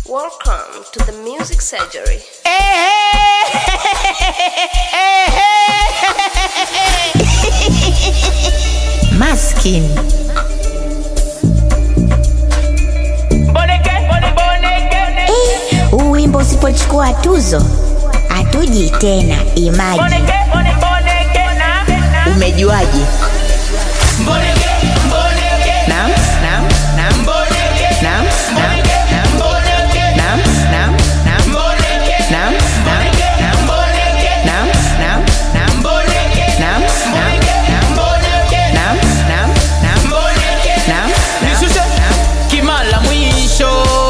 Welcome to the Music Surgery. Maskin. Eh, huu wimbo usipochukua tuzo hatuji tena. Imaji, umejuaje? Naam, naam, naam. Naam, naam, naam. Naam, naam, naam. Naam, naam, naam. Naam, naam, naam. Naam, naam, naam. Naam, naam, naam. Naam, Nishushe naam. kimala mwisho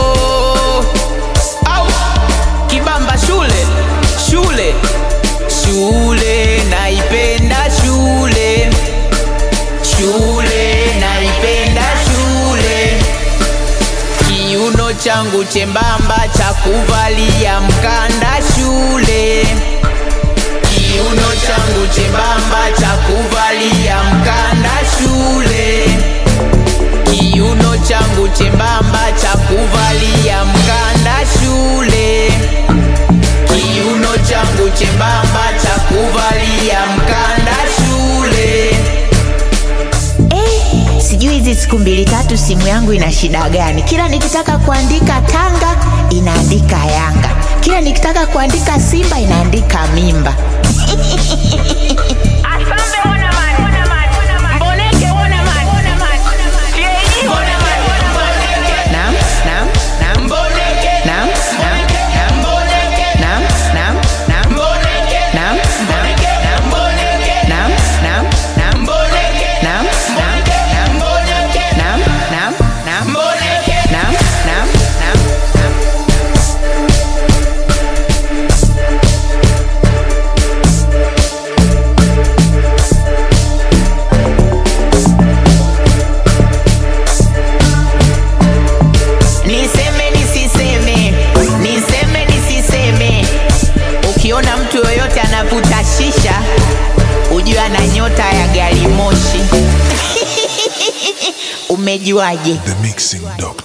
au kibamba shule shule shule naipenda shule shule naipenda shule kiuno changu chembamba cha kuvalia mkanda shule kiuno changu chembamba cha kuvalia mkanda shule kiuno changu chembamba cha kuvalia mkanda shule kiuno changu chembamba cha kuvalia mkanda shule Eh, sijui hizi siku mbili tatu simu yangu ina shida gani? Kila nikitaka kuandika Tanga inaandika Yanga, kila nikitaka kuandika Simba inaandika mimba. Naam, naam, naam. Naam, naam, naam. Naam, naam, naam. Naam, naam, naam. Naam, naam, naam. Naam, naam, naam. Naam, naam, naam. Naam, naam, naam. Niseme nisiseme, niseme nisiseme. Ukiona mtu yoyote anavuta shisha, ujue ana nyota ya gari moshi. Umejuaje? The Mixing Doctor.